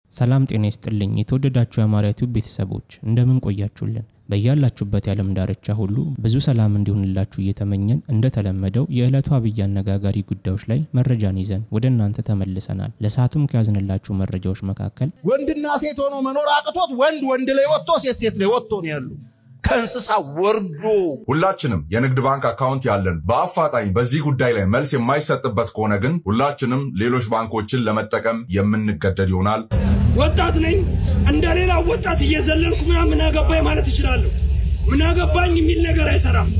ሰላም ጤና ይስጥልኝ። የተወደዳችሁ የአማርያ ቲዩብ ቤተሰቦች እንደምን ቆያችሁልን? በያላችሁበት የዓለም ዳርቻ ሁሉ ብዙ ሰላም እንዲሆንላችሁ እየተመኘን እንደተለመደው የዕለቱ አብይ አነጋጋሪ ጉዳዮች ላይ መረጃን ይዘን ወደ እናንተ ተመልሰናል። ለሰዓቱም ከያዝንላችሁ መረጃዎች መካከል ወንድና ሴት ሆኖ መኖር አቅቶት ወንድ ወንድ ላይ ወጥቶ ሴት ሴት ላይ ወጥቶ ነው ያሉ ከእንስሳ ወርዶ ሁላችንም የንግድ ባንክ አካውንት ያለን በአፋጣኝ በዚህ ጉዳይ ላይ መልስ የማይሰጥበት ከሆነ ግን ሁላችንም ሌሎች ባንኮችን ለመጠቀም የምንገደድ ይሆናል። ወጣት ነኝ። እንደ ሌላ ወጣት እየዘለልኩ ምናምን ምን አገባኝ ማለት እችላለሁ። ምን አገባኝ የሚል ነገር አይሰራም።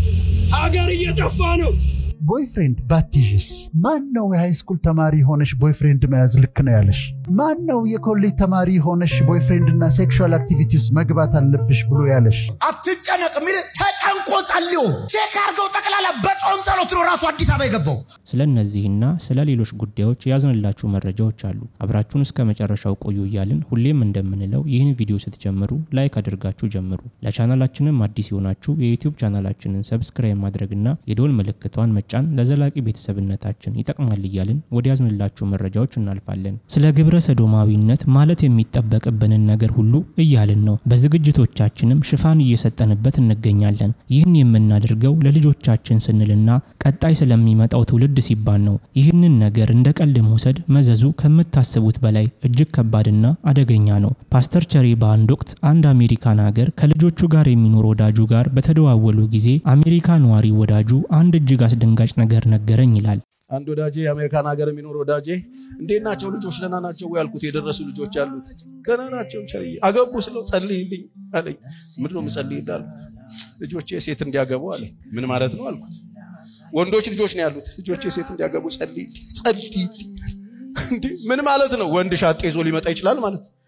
ሀገር እየጠፋ ነው። ቦይፍሬንድ ባትይዥስ? ማን ነው የሃይስኩል ተማሪ ሆነሽ ቦይፍሬንድ መያዝ ልክ ነው ያለሽ? ማን ነው የኮሌጅ ተማሪ ሆነሽ ቦይፍሬንድና ሴክሹዋል አክቲቪቲ ውስጥ መግባት አለብሽ ብሎ ያለሽ? አትጨነቅ የሚል ተጨንቆ ጸልዮ ቼክ አድርገው ጠቅላላ በጾም ጸሎት ነው ራሱ አዲስ አበባ የገባው። ስለ እነዚህና ስለ ሌሎች ጉዳዮች ያዝንላችሁ መረጃዎች አሉ። አብራችሁን እስከ መጨረሻው ቆዩ እያልን ሁሌም እንደምንለው ይህን ቪዲዮ ስትጀምሩ ላይክ አድርጋችሁ ጀምሩ። ለቻናላችንም አዲስ የሆናችሁ የዩቲዩብ ቻናላችንን ሰብስክራይብ ማድረግና የደወል ምልክቷን መጫን ለዘላቂ ቤተሰብነታችን ይጠቅማል እያልን ወደ ያዝንላችሁ መረጃዎች እናልፋለን። ስለ ግብረ ሰዶማዊነት ማለት የሚጠበቅብንን ነገር ሁሉ እያልን ነው። በዝግጅቶቻችንም ሽፋን እየሰጠንበት እንገኛለን። ይህን የምናደርገው ለልጆቻችን ስንልና ቀጣይ ስለሚመጣው ትውልድ ሲባል ነው። ይህንን ነገር እንደ ቀልድ መውሰድ መዘዙ ከምታስቡት በላይ እጅግ ከባድና አደገኛ ነው። ፓስተር ቸሪ በአንድ ወቅት አንድ አሜሪካን ሀገር ከልጆቹ ጋር የሚኖር ወዳጁ ጋር በተደዋወሉ ጊዜ አሜሪካ ነዋሪ ወዳጁ አንድ እጅግ አስደንጋጭ ነገር ነገረኝ ይላል። አንድ ወዳጄ የአሜሪካን ሀገር የሚኖር ወዳጄ እንዴት ናቸው ልጆች ደህና ናቸው ወይ ያልኩት የደረሱ ልጆች አሉት ገና ናቸው ቸርዬ አገቡ ስለው ጸልይልኝ አለኝ ምንድን ነው የምጸልይልህ አልኩት ልጆቼ ሴት እንዲያገቡ አለኝ ምን ማለት ነው አልኩት ወንዶች ልጆች ነው ያሉት ልጆቼ ሴት እንዲያገቡ ጸልይልኝ ጸልይልኝ እንዴ ምን ማለት ነው ወንድ ሻጤ ይዞ ሊመጣ ይችላል ማለት ነው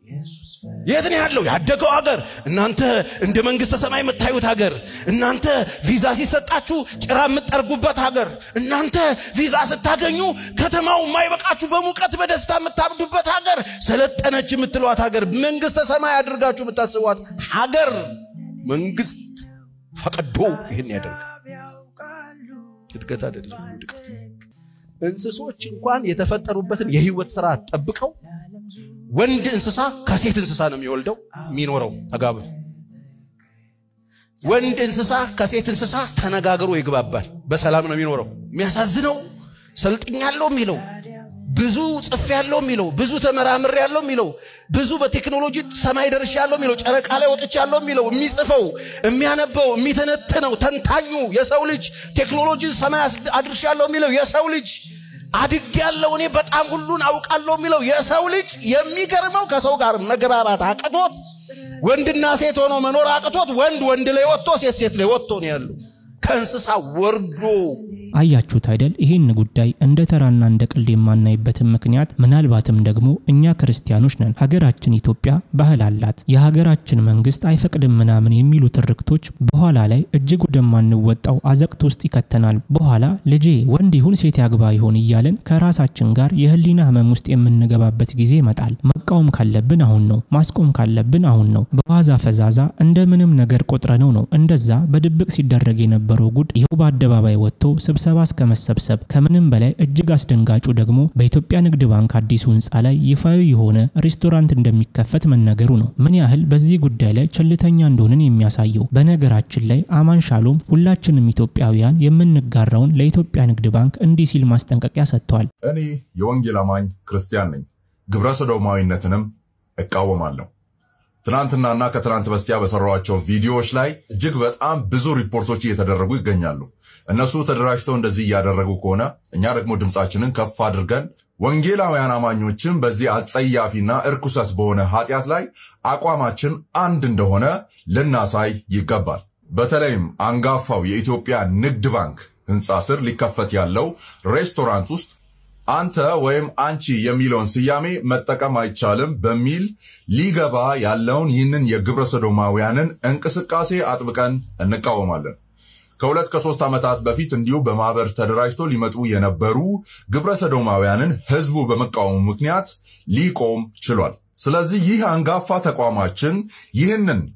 የት ነው ያለው? ያደገው ሀገር፣ እናንተ እንደ መንግስተ ሰማይ የምታዩት ሀገር፣ እናንተ ቪዛ ሲሰጣችሁ ጭራ የምትጠርጉበት ሀገር፣ እናንተ ቪዛ ስታገኙ ከተማው የማይበቃችሁ በሙቀት በደስታ የምታብዱበት ሀገር፣ ሰለጠነች የምትሏት ሀገር፣ መንግስተ ሰማይ አድርጋችሁ የምታስቧት ሀገር፣ መንግስት ፈቅዶ ይህን ያደርጋል። እድገት አይደለም ውድቀት። እንስሶች እንኳን የተፈጠሩበትን የህይወት ስርዓት ጠብቀው ወንድ እንስሳ ከሴት እንስሳ ነው የሚወልደው የሚኖረው ተጋብቶ። ወንድ እንስሳ ከሴት እንስሳ ተነጋግሮ ይግባባል፣ በሰላም ነው የሚኖረው። የሚያሳዝነው ሰልጥኛለሁ የሚለው ብዙ ጽፍ ያለው የሚለው ብዙ ተመራምር ያለው የሚለው ብዙ በቴክኖሎጂ ሰማይ ደርሽ ያለው የሚለው ጨረቃ ላይ ወጥች ያለው የሚለው የሚጽፈው የሚያነበው የሚተነትነው ተንታኙ የሰው ልጅ ቴክኖሎጂን ሰማይ አድርሽ ያለው የሚለው የሰው ልጅ አድግ ያለው እኔ በጣም ሁሉን አውቃለሁ የሚለው የሰው ልጅ የሚገርመው ከሰው ጋር መግባባት አቅቶት ወንድና ሴት ሆኖ መኖር አቅቶት ወንድ ወንድ ላይ ወጥቶ ሴት ሴት ላይ ወጥቶ ነው ያለው ከእንስሳ ወርዶ አያችሁት አይደል? ይህን ጉዳይ እንደ ተራና እንደ ቀልድ የማናይበትን ምክንያት ምናልባትም ደግሞ እኛ ክርስቲያኖች ነን። ሀገራችን ኢትዮጵያ ባህል አላት። የሀገራችን መንግስት አይፈቅድም ምናምን የሚሉ ትርክቶች በኋላ ላይ እጅግ ወደማንወጣው አዘቅት ውስጥ ይከተናል። በኋላ ልጄ ወንድ ይሁን ሴት ያግባ ይሆን እያለን ከራሳችን ጋር የህሊና ህመም ውስጥ የምንገባበት ጊዜ ይመጣል። መቃወም ካለብን አሁን ነው። ማስቆም ካለብን አሁን ነው። በዋዛ ፈዛዛ እንደ ምንም ነገር ቆጥረነው ነው እንደዛ በድብቅ ሲደረግ የነበረው ጉድ ይኸው በአደባባይ ወጥቶ ስብሰባ እስከ መሰብሰብ ከምንም በላይ እጅግ አስደንጋጩ ደግሞ በኢትዮጵያ ንግድ ባንክ አዲሱ ህንፃ ላይ ይፋዊ የሆነ ሬስቶራንት እንደሚከፈት መነገሩ ነው። ምን ያህል በዚህ ጉዳይ ላይ ቸልተኛ እንደሆንን የሚያሳየው። በነገራችን ላይ አማን ሻሎም ሁላችንም ኢትዮጵያውያን የምንጋራውን ለኢትዮጵያ ንግድ ባንክ እንዲህ ሲል ማስጠንቀቂያ ሰጥቷል። እኔ የወንጌል አማኝ ክርስቲያን ነኝ። ግብረ ሰዶማዊነትንም እቃወማለሁ። ትናንትናና ከትናንት በስቲያ በሰሯቸው ቪዲዮዎች ላይ እጅግ በጣም ብዙ ሪፖርቶች እየተደረጉ ይገኛሉ። እነሱ ተደራጅተው እንደዚህ እያደረጉ ከሆነ እኛ ደግሞ ድምፃችንን ከፍ አድርገን ወንጌላውያን አማኞችን በዚህ አጸያፊና እርኩሰት በሆነ ኃጢአት ላይ አቋማችን አንድ እንደሆነ ልናሳይ ይገባል። በተለይም አንጋፋው የኢትዮጵያ ንግድ ባንክ ህንፃ ስር ሊከፈት ያለው ሬስቶራንት ውስጥ አንተ ወይም አንቺ የሚለውን ስያሜ መጠቀም አይቻልም በሚል ሊገባ ያለውን ይህንን የግብረ ሰዶማውያንን እንቅስቃሴ አጥብቀን እንቃወማለን። ከሁለት ከሶስት ዓመታት በፊት እንዲሁ በማህበር ተደራጅቶ ሊመጡ የነበሩ ግብረ ሰዶማውያንን ህዝቡ በመቃወሙ ምክንያት ሊቆም ችሏል። ስለዚህ ይህ አንጋፋ ተቋማችን ይህንን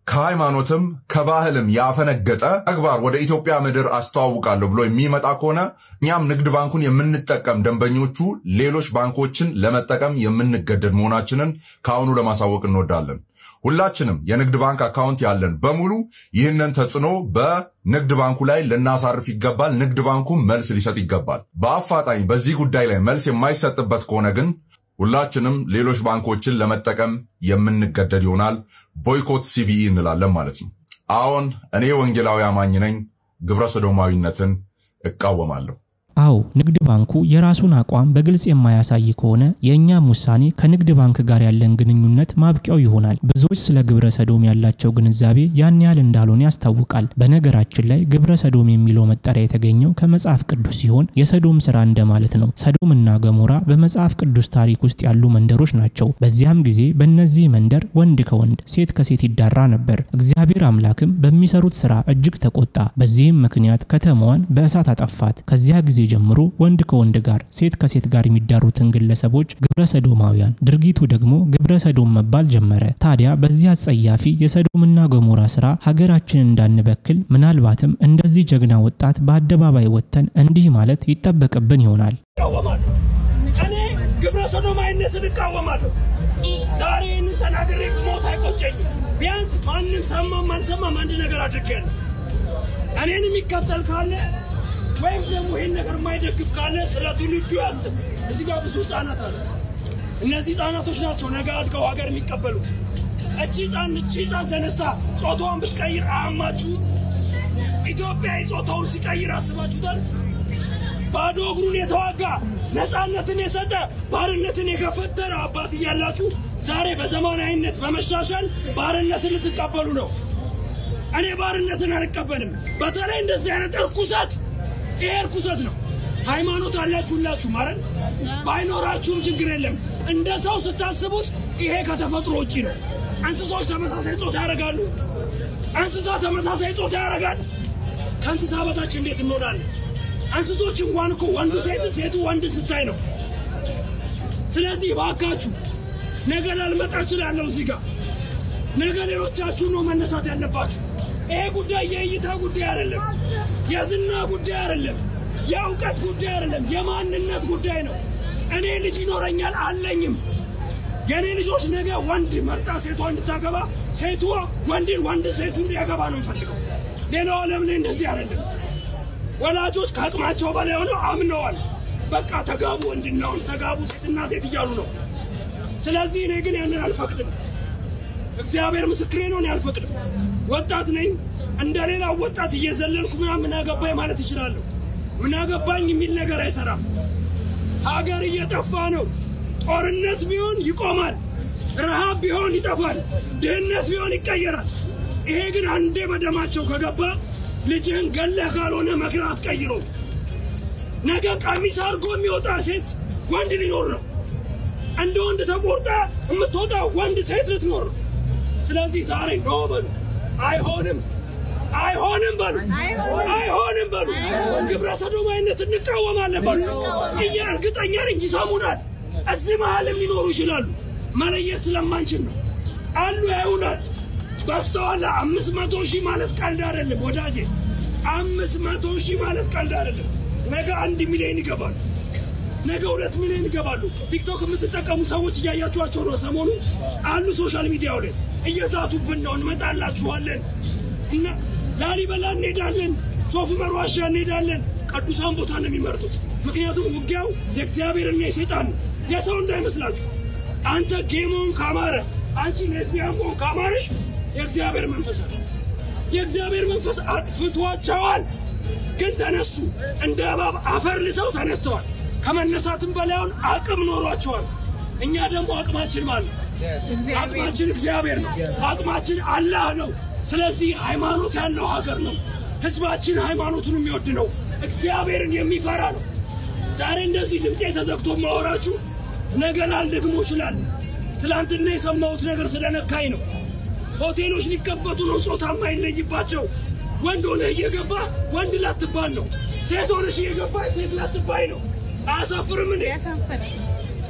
ከሃይማኖትም ከባህልም ያፈነገጠ ተግባር ወደ ኢትዮጵያ ምድር አስተዋውቃለሁ ብሎ የሚመጣ ከሆነ እኛም ንግድ ባንኩን የምንጠቀም ደንበኞቹ ሌሎች ባንኮችን ለመጠቀም የምንገደድ መሆናችንን ከአሁኑ ለማሳወቅ እንወዳለን። ሁላችንም የንግድ ባንክ አካውንት ያለን በሙሉ ይህንን ተጽዕኖ በንግድ ባንኩ ላይ ልናሳርፍ ይገባል። ንግድ ባንኩ መልስ ሊሰጥ ይገባል። በአፋጣኝ በዚህ ጉዳይ ላይ መልስ የማይሰጥበት ከሆነ ግን ሁላችንም ሌሎች ባንኮችን ለመጠቀም የምንገደድ ይሆናል። ቦይኮት ሲቢኢ እንላለን ማለት ነው። አዎን እኔ ወንጌላዊ አማኝ ነኝ። ግብረ ሰዶማዊነትን እቃወማለሁ። አዎ ንግድ ባንኩ የራሱን አቋም በግልጽ የማያሳይ ከሆነ የእኛም ውሳኔ ከንግድ ባንክ ጋር ያለን ግንኙነት ማብቂያው ይሆናል። ብዙዎች ስለ ግብረ ሰዶም ያላቸው ግንዛቤ ያን ያህል እንዳልሆነ ያስታውቃል። በነገራችን ላይ ግብረ ሰዶም የሚለው መጠሪያ የተገኘው ከመጽሐፍ ቅዱስ ሲሆን የሰዶም ስራ እንደማለት ነው። ሰዶምና ገሞራ በመጽሐፍ ቅዱስ ታሪክ ውስጥ ያሉ መንደሮች ናቸው። በዚያም ጊዜ በእነዚህ መንደር ወንድ ከወንድ ሴት ከሴት ይዳራ ነበር። እግዚአብሔር አምላክም በሚሰሩት ስራ እጅግ ተቆጣ። በዚህም ምክንያት ከተማዋን በእሳት አጠፋት። ከዚያ ጊዜ ጀምሮ ወንድ ከወንድ ጋር ሴት ከሴት ጋር የሚዳሩትን ግለሰቦች ግብረ ሰዶማውያን፣ ድርጊቱ ደግሞ ግብረ ሰዶም መባል ጀመረ። ታዲያ በዚህ አጸያፊ የሰዶምና ገሞራ ስራ ሀገራችንን እንዳንበክል ምናልባትም እንደዚህ ጀግና ወጣት በአደባባይ ወጥተን እንዲህ ማለት ይጠበቅብን ይሆናል። እቃወማለሁ። እኔ ግብረ ሰዶማዊነትን እቃወማለሁ። ዛሬ ይህንን ተናግሬ ሞት አይቆጨኝም። ቢያንስ ማንም ሰማም አልሰማም አንድ ነገር አድርጌያለሁ። እኔን የሚከተል ካለ ወይም ደግሞ ይህን ነገር የማይደግፍ ካለ ስለ ትውልዱ ያስብ። እዚህ ጋር ብዙ ህጻናት አሉ። እነዚህ ህጻናቶች ናቸው ነገ አድገው ሀገር የሚቀበሉት። እቺ ህጻን እቺ ህጻን ተነስታ ጾታዋን ብትቀይር አያማችሁ? ኢትዮጵያዊ ጾታውን ሲቀይር አስባችሁታል? ባዶ እግሩን የተዋጋ ነፃነትን የሰጠ ባርነትን የገፈተረ አባት እያላችሁ ዛሬ በዘመናዊነት በመሻሻል ባርነትን ልትቀበሉ ነው። እኔ ባርነትን አልቀበልም። በተለይ እንደዚህ አይነት እርኩሰት፣ ይሄ እርኩሰት ነው። ሃይማኖት አላችሁ ሁላችሁ ማለት ባይኖራችሁም ችግር የለም። እንደ ሰው ስታስቡት ይሄ ከተፈጥሮ ውጪ ነው። እንስሶች ተመሳሳይ ጾታ ያደርጋሉ። እንስሳ ተመሳሳይ ጾታ ያደርጋል። ከእንስሳ በታች እንዴት እንሆናለን? እንስሶች እንኳን እኮ ወንዱ ሴት ሴቱ ወንድ ስታይ ነው። ስለዚህ እባካችሁ ነገ ላልመጣ እችላለሁ እዚህ ጋር ነገ ሌሎቻችሁ ነው መነሳት ያለባችሁ። ይሄ ጉዳይ የእይታ ጉዳይ አይደለም፣ የዝና ጉዳይ አይደለም፣ የእውቀት ጉዳይ አይደለም፣ የማንነት ጉዳይ ነው። እኔ ልጅ ይኖረኛል አለኝም። የእኔ ልጆች ነገ ወንድ መርጣ ሴቷ እንድታገባ ሴቱ ወንድን ወንድ ሴቱ እንዲያገባ ነው የምፈልገው። ሌላው ዓለም ላይ እንደዚህ አይደለም። ወላጆች ከአቅማቸው በላይ ሆነው አምነዋል። በቃ ተጋቡ፣ ወንድና ወንድ ተጋቡ፣ ሴትና ሴት እያሉ ነው። ስለዚህ እኔ ግን ያንን አልፈቅድም። እግዚአብሔር ምስክሬ ነው። እኔ አልፈቅድም። ወጣት ነኝ። እንደ ሌላው ወጣት እየዘለልኩ ምናምን ምን አገባኝ ማለት እችላለሁ። ምን አገባኝ የሚል ነገር አይሰራም። ሀገር እየጠፋ ነው። ጦርነት ቢሆን ይቆማል። ረሃብ ቢሆን ይጠፋል። ድህነት ቢሆን ይቀየራል። ይሄ ግን አንዴ በደማቸው ከገባ ልጅህን ገለህ ካልሆነ መክረህ አትቀይሮ። ነገ ቀሚስ አድርጎ የሚወጣ ሴት ወንድ ሊኖር ነው። እንደ ወንድ ተቆርጣ የምትወጣ ወንድ ሴት ልትኖር ነው። ስለዚህ ዛሬ ኖ በሉ። አይሆንም፣ አይሆንም በሉ፣ አይሆንም በሉ። ግብረ ሰዶማዊነት እንቃወማለን በሉ። እያ እርግጠኛ ነኝ ይሰሙናል። እዚህ መሀልም ሊኖሩ ይችላሉ። መለየት ስለማንችል ነው። አሉ ያዩናል። በስተኋላ አምስት መቶ ሺህ ማለት ቀልድ አይደለም ወዳጄ። አምስት መቶ ሺህ ማለት ቀልድ አይደለም። ነገ አንድ ሚሊዮን ይገባሉ። ነገ ሁለት ሚሊዮን ይገባሉ። ቲክቶክ የምትጠቀሙ ሰዎች እያያችኋቸው ነው። ሰሞኑ አሉ ሶሻል ሚዲያው ላይ እየዛቱብን ነው። እንመጣላችኋለን እና ላሊበላ እንሄዳለን፣ ሶፍ ዑመር ዋሻ እንሄዳለን። ቅዱሳን ቦታ ነው የሚመርጡት። ምክንያቱም ውጊያው የእግዚአብሔርና የሴጣን ነው፣ የሰው እንዳይመስላችሁ። አንተ ጌሞን ካማረ፣ አንቺ ሌዝቢያን መሆን ካማረሽ የእግዚአብሔር መንፈስ አለ። የእግዚአብሔር መንፈስ አጥፍቷቸዋል፣ ግን ተነሱ። እንደ እባብ አፈር ልሰው ተነስተዋል። ከመነሳትም በላዩን አቅም ኖሯቸዋል። እኛ ደግሞ አቅማችን ማለት ነው። አቅማችን እግዚአብሔር ነው። አቅማችን አላህ ነው። ስለዚህ ሃይማኖት ያለው ሀገር ነው። ህዝባችን ሃይማኖቱን የሚወድ ነው። እግዚአብሔርን የሚፈራ ነው። ዛሬ እንደዚህ ድምፄ ተዘግቶ ማወራችሁ ነገ ላልደግሞ ይችላል። ትላንትና የሰማሁት ነገር ስለነካኝ ነው። ሆቴሎች ሊከፈቱ ነው፣ ጾታ የማይለይባቸው። ወንድ ሆነህ እየገባ ወንድ ላትባል ነው። ሴት ሆነሽ እየገባ ሴት ላትባይ ነው። አያሳፍርም እንዴ?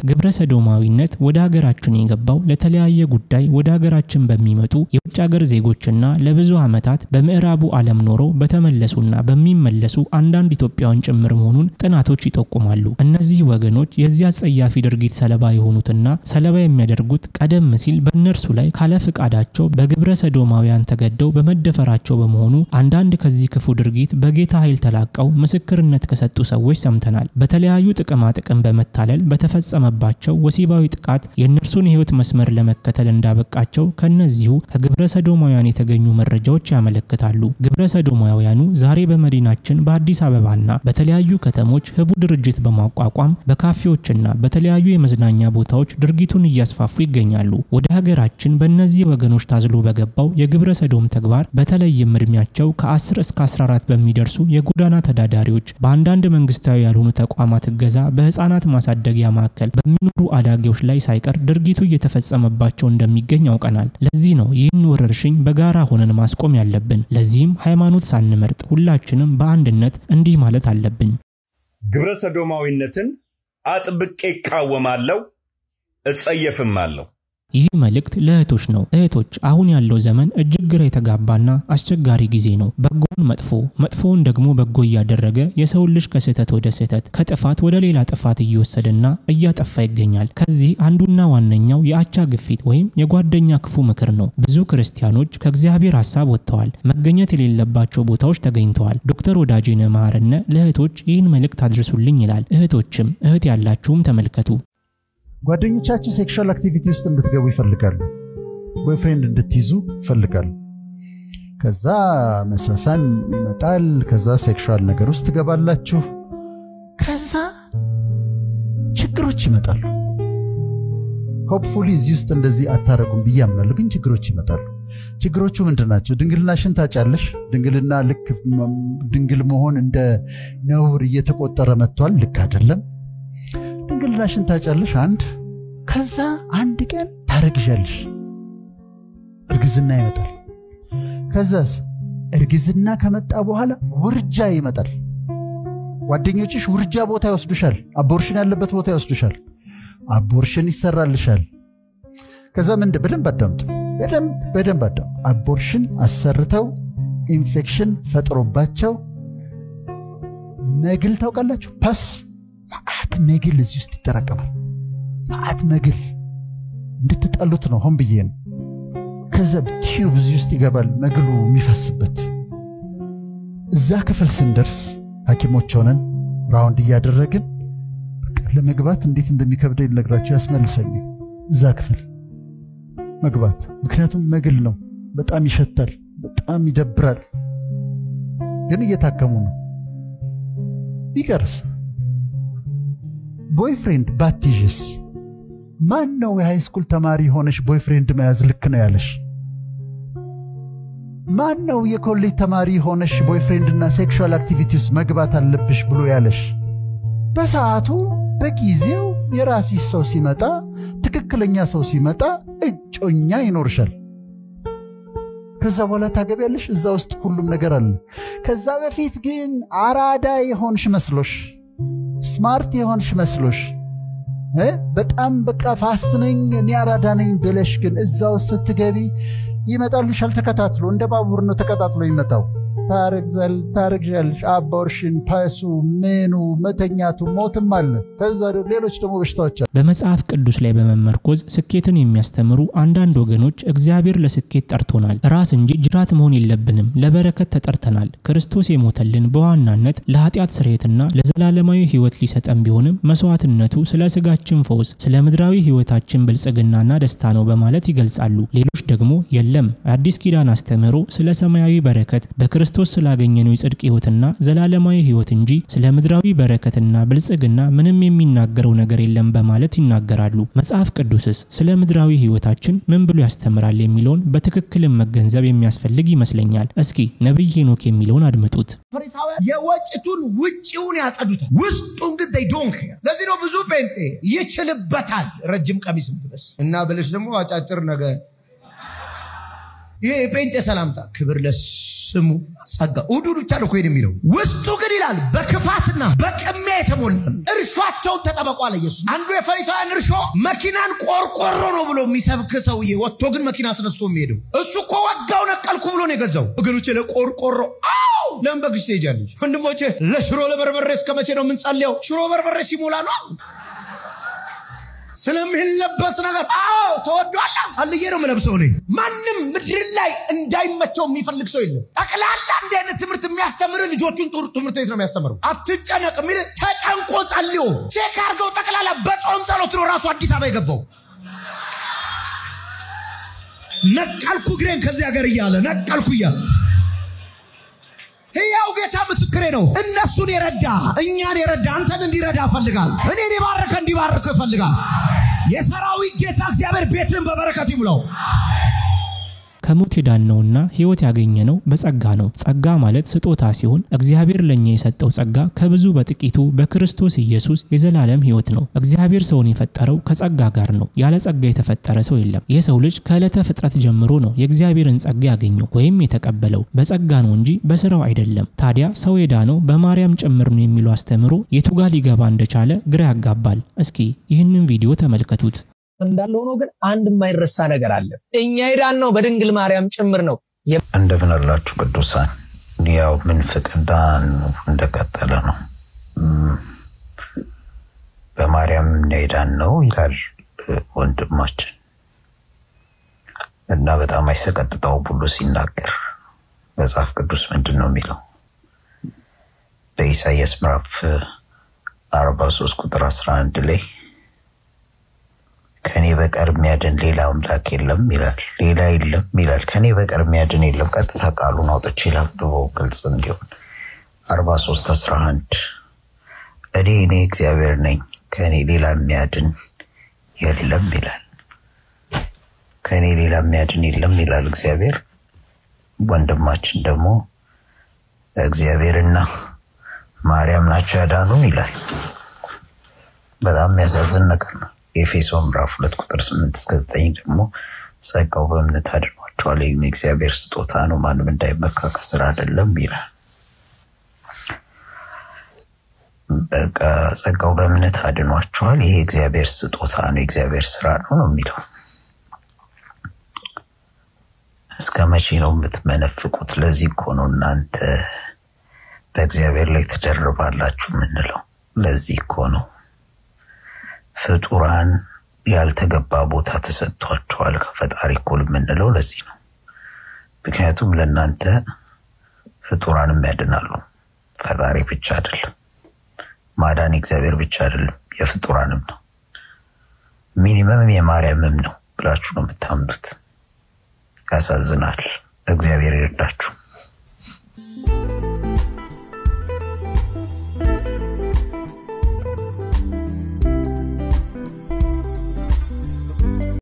ግብረ ሰዶማዊነት ወደ ሀገራችን የገባው ለተለያየ ጉዳይ ወደ ሀገራችን በሚመጡ የውጭ ሀገር ዜጎችና ለብዙ ዓመታት በምዕራቡ ዓለም ኖሮ በተመለሱና በሚመለሱ አንዳንድ ኢትዮጵያውያን ጭምር መሆኑን ጥናቶች ይጠቁማሉ። እነዚህ ወገኖች የዚህ አጸያፊ ድርጊት ሰለባ የሆኑትና ሰለባ የሚያደርጉት ቀደም ሲል በእነርሱ ላይ ካለ ፍቃዳቸው በግብረ ሰዶማውያን ተገደው በመደፈራቸው በመሆኑ አንዳንድ ከዚህ ክፉ ድርጊት በጌታ ኃይል ተላቀው ምስክርነት ከሰጡ ሰዎች ሰምተናል። በተለያዩ ጥቅማ ጥቅም በመታለል በተፈጸመባቸው ወሲባዊ ጥቃት የእነርሱን የህይወት መስመር ለመከተል እንዳበቃቸው ከነዚሁ ከግብረ ሰዶማውያን የተገኙ መረጃዎች ያመለክታሉ። ግብረ ሰዶማውያኑ ዛሬ በመዲናችን በአዲስ አበባና በተለያዩ ከተሞች ህቡ ድርጅት በማቋቋም በካፌዎችና በተለያዩ የመዝናኛ ቦታዎች ድርጊቱን እያስፋፉ ይገኛሉ። ወደ ሀገራችን በእነዚህ ወገኖች ታዝሎ በገባው የግብረ ሰዶም ተግባር በተለይም እድሜያቸው ከ10 እስከ 14 በሚደርሱ የጎዳና ተዳዳሪዎች በአንዳንድ መንግስታዊ ያልሆኑ ተቋማት እገዛ በህፃናት ማሳደጊያ ማዕከል በሚኖሩ አዳጊዎች ላይ ሳይቀር ድርጊቱ እየተፈጸመባቸው እንደሚገኝ ያውቀናል። ለዚህ ነው ይህን ወረርሽኝ በጋራ ሆነን ማስቆም ያለብን። ለዚህም ሃይማኖት ሳንመርጥ ሁላችንም በአንድነት እንዲህ ማለት አለብን። ግብረ ሰዶማዊነትን አጥብቄ እቃወማለሁ፣ እጸየፍም አለሁ። ይህ መልእክት ለእህቶች ነው። እህቶች፣ አሁን ያለው ዘመን እጅግ ግራ የተጋባና አስቸጋሪ ጊዜ ነው። በጎውን መጥፎ፣ መጥፎውን ደግሞ በጎ እያደረገ የሰውን ልጅ ከስህተት ወደ ስህተት፣ ከጥፋት ወደ ሌላ ጥፋት እየወሰደና እያጠፋ ይገኛል። ከዚህ አንዱና ዋነኛው የአቻ ግፊት ወይም የጓደኛ ክፉ ምክር ነው። ብዙ ክርስቲያኖች ከእግዚአብሔር ሀሳብ ወጥተዋል፣ መገኘት የሌለባቸው ቦታዎች ተገኝተዋል። ዶክተር ወዳጄነ መሐረነ ለእህቶች ይህን መልእክት አድርሱልኝ ይላል። እህቶችም እህት ያላችሁም ተመልከቱ። ጓደኞቻችሁ ሴክሹዋል አክቲቪቲ ውስጥ እንድትገቡ ይፈልጋሉ። ቦይፍሬንድ እንድትይዙ ይፈልጋሉ። ከዛ መሳሳም ይመጣል። ከዛ ሴክሹዋል ነገር ውስጥ ትገባላችሁ። ከዛ ችግሮች ይመጣሉ። ሆፕፉሊ እዚህ ውስጥ እንደዚህ አታረጉም ብዬ አምናለሁ፣ ግን ችግሮች ይመጣሉ። ችግሮቹ ምንድን ናቸው? ድንግልናሽን ታጫለሽ። ድንግልና ልክ ድንግል መሆን እንደ ነውር እየተቆጠረ መጥቷል። ልክ አይደለም። ድንግልናሽን ታጫለሽ። አንድ ከዛ አንድ ቀን ታረግዣለሽ። እርግዝና ይመጣል። ከዛስ እርግዝና ከመጣ በኋላ ውርጃ ይመጣል። ጓደኞችሽ ውርጃ ቦታ ይወስዱሻል። አቦርሽን ያለበት ቦታ ይወስዱሻል። አቦርሽን ይሰራልሻል። ከዛ ምንድ በደንብ አዳምጡ፣ በደንብ በደንብ አዳምጡ። አቦርሽን አሰርተው ኢንፌክሽን ፈጥሮባቸው መግል ታውቃላችሁ? ፓስ መዓት መግል እዚህ ውስጥ ይጠራቀማል። መዓት መግል እንድትጠሉት ነው፣ ሆን ብዬ ነው። ከዛ ቲዩብ እዚህ ውስጥ ይገባል፣ መግሉ የሚፈስበት። እዛ ክፍል ስንደርስ ሐኪሞች ሆነን ራውንድ እያደረግን ለመግባት እንዴት እንደሚከብደኝ ልነግራቸው ያስመልሰኛል። እዛ ክፍል መግባት ምክንያቱም መግል ነው፣ በጣም ይሸታል፣ በጣም ይደብራል። ግን እየታከሙ ነው። ቢቀርስ ቦይፍሬንድ ባትይዥስ? ማን ነው የሃይስኩል ተማሪ ሆነሽ ቦይፍሬንድ መያዝ ልክ ነው ያለሽ? ማን ነው የኮሌጅ ተማሪ ሆነሽ ቦይፍሬንድና ሴክሹዋል አክቲቪቲ ውስጥ መግባት አለብሽ ብሎ ያለሽ? በሰዓቱ በጊዜው የራስሽ ሰው ሲመጣ፣ ትክክለኛ ሰው ሲመጣ እጮኛ ይኖርሻል። ከዛ በኋላ ታገቢያለሽ። እዛ ውስጥ ሁሉም ነገር አለ። ከዛ በፊት ግን አራዳ የሆንሽ መስሎሽ ስማርት የሆንሽ መስሎሽ በጣም በቃ ፋስት ነኝ እኔ አራዳ ነኝ ብለሽ ግን እዛ ውስጥ ስትገቢ ይመጣልሻል ተከታትሎ። እንደ ባቡር ነው ተቀጣጥሎ ይመጣው። ታረግዛል ታረግዣለሽ። አባወርሽን፣ ፓሱ፣ ምኑ፣ መተኛቱ፣ ሞትም አለ። ከዛ ሌሎች ደግሞ በሽታዎች አሉ። በመጽሐፍ ቅዱስ ላይ በመመርኮዝ ስኬትን የሚያስተምሩ አንዳንድ ወገኖች እግዚአብሔር ለስኬት ጠርቶናል፣ ራስ እንጂ ጅራት መሆን የለብንም፣ ለበረከት ተጠርተናል። ክርስቶስ የሞተልን በዋናነት ለኃጢአት ስርየትና ለዘላለማዊ ሕይወት ሊሰጠን ቢሆንም መስዋዕትነቱ ስለ ስጋችን ፈውስ፣ ስለ ምድራዊ ሕይወታችን ብልጽግናና ደስታ ነው በማለት ይገልጻሉ። ሌሎች ደግሞ የለም አዲስ ኪዳን አስተምህሮ ስለ ሰማያዊ በረከት በክርስቶስ ስላገኘነው የጽድቅ ሕይወትና ዘላለማዊ ሕይወት እንጂ ስለ ምድራዊ በረከትና ብልጽግና ምንም የሚናገረው ነገር የለም በማለት ይናገራሉ። መጽሐፍ ቅዱስስ ስለ ምድራዊ ሕይወታችን ምን ብሎ ያስተምራል የሚለውን በትክክልም መገንዘብ የሚያስፈልግ ይመስለኛል። እስኪ ነቢይ ሄኖክ የሚለውን አድምጡት። ፈሪሳውያን የወጭቱን ውጭውን ያጸዱታል፣ ውስጡን ግን they don't care። ለዚህ ነው ብዙ ጴንጤ ይችልበታል ረጅም ቀሚስ ብለስ እና ብለሽ ደግሞ አጫጭር ነገር ይሄ የጴንጤ ሰላምታ ክብር ለሱ ስሙ ጸጋ እሑድ ብቻ ነው እኮ ይሄን የሚለው ውስጡ ግን ይላል በክፋትና በቅሚያ የተሞላ ነው። እርሾአቸውን ተጠበቁ አለ ኢየሱስ። አንዱ የፈሪሳውያን እርሾ መኪናን ቆርቆሮ ነው ብሎ የሚሰብክ ሰውዬ ወጥቶ ግን መኪና አስነስቶ የሚሄደው እሱ እኮ ወጋው ነቀልኩ ብሎ ነው የገዛው። ወገኖቼ ለቆርቆሮ አዎ ለምን በግሽ ትሄጃለች? ወንድሞቼ ለሽሮ ለበርበሬ እስከ መቼ ነው የምንጸልየው? ሽሮ በርበሬ ሲሞላ ነው ስለሚለበስ ነገር አዎ ተወዷላ ጸልዬ ነው የምለብሰው እኔ ማንም ምድር ላይ እንዳይመቸው የሚፈልግ ሰው የለም ጠቅላላ እንዲህ አይነት ትምህርት የሚያስተምር ልጆቹን ጥሩ ትምህርት ቤት ነው የሚያስተምረው አትጨነቅ የሚል ተጨንቆ ጸልዮ ቼክ አድርገው ጠቅላላ በጾም ጸሎት ነው ራሱ አዲስ አበባ የገባው ነቀልኩ እግሬን ከዚህ ሀገር እያለ ነቀልኩ እያለ ሕያው ጌታ ምስክሬ ነው። እነሱን የረዳ እኛን የረዳ አንተን እንዲረዳ እፈልጋል። እኔን የባረከ እንዲባርክ እፈልጋል። የሰራዊት ጌታ እግዚአብሔር ቤትን በበረከት ይሙላው። ከሞት የዳነውና ሕይወት ያገኘነው በጸጋ ነው። ጸጋ ማለት ስጦታ ሲሆን እግዚአብሔር ለእኛ የሰጠው ጸጋ ከብዙ በጥቂቱ በክርስቶስ ኢየሱስ የዘላለም ሕይወት ነው። እግዚአብሔር ሰውን የፈጠረው ከጸጋ ጋር ነው። ያለ ጸጋ የተፈጠረ ሰው የለም። የሰው ልጅ ከዕለተ ፍጥረት ጀምሮ ነው የእግዚአብሔርን ጸጋ ያገኘው ወይም የተቀበለው በጸጋ ነው እንጂ በስራው አይደለም። ታዲያ ሰው የዳነው በማርያም ጭምር ነው የሚለው አስተምሮ የቱ ጋር ሊገባ እንደቻለ ግራ ያጋባል። እስኪ ይህንን ቪዲዮ ተመልከቱት። እንዳለ ሆኖ ግን አንድ የማይረሳ ነገር አለ። እኛ የዳነው በድንግል ማርያም ጭምር ነው። እንደምን አላችሁ ቅዱሳን? ያው ምንፍቅናን እንደቀጠለ ነው። እም፣ በማርያም የዳን ነው ይላል ወንድማችን እና በጣም አይሰቀጥጠው ሁሉ ሲናገር መጽሐፍ ቅዱስ ምንድን ነው የሚለው? በኢሳይያስ ምዕራፍ አርባ ሶስት ቁጥር አስራ አንድ ላይ ከኔ በቀር የሚያድን ሌላ አምላክ የለም ይላል። ሌላ የለም ይላል። ከኔ በቀር የሚያድን የለም። ቀጥታ ቃሉን አውጥቼ ላብበው ግልጽ እንዲሆን አርባ ሶስት አስራ አንድ እኔ እኔ እግዚአብሔር ነኝ ከእኔ ሌላ የሚያድን የለም ይላል። ከእኔ ሌላ የሚያድን የለም ይላል እግዚአብሔር። ወንድማችን ደግሞ እግዚአብሔርና ማርያም ናቸው ያዳኑ ይላል። በጣም የሚያሳዝን ነገር ነው። የኤፌሶን ምዕራፍ ሁለት ቁጥር ስምንት እስከ ዘጠኝ ደግሞ ጸጋው በእምነት አድኗቸዋል፣ ይህም የእግዚአብሔር ስጦታ ነው፣ ማንም እንዳይመካ ከስራ አይደለም ይላል። በቃ ጸጋው በእምነት አድኗቸዋል፣ ይሄ የእግዚአብሔር ስጦታ ነው፣ የእግዚአብሔር ስራ ነው ነው የሚለው። እስከ መቼ ነው የምትመነፍቁት? ለዚህ እኮ ነው እናንተ በእግዚአብሔር ላይ ትደርባላችሁ የምንለው። ለዚህ እኮ ነው ፍጡራን ያልተገባ ቦታ ተሰጥቷቸዋል ከፈጣሪ እኩል የምንለው ለዚህ ነው። ምክንያቱም ለእናንተ ፍጡራንም ያድናሉ፣ ፈጣሪ ብቻ አይደለም። ማዳን እግዚአብሔር ብቻ አይደለም፣ የፍጡራንም ነው። ሚኒመም የማርያምም ነው ብላችሁ ነው የምታምኑት። ያሳዝናል። እግዚአብሔር ይረዳችሁ።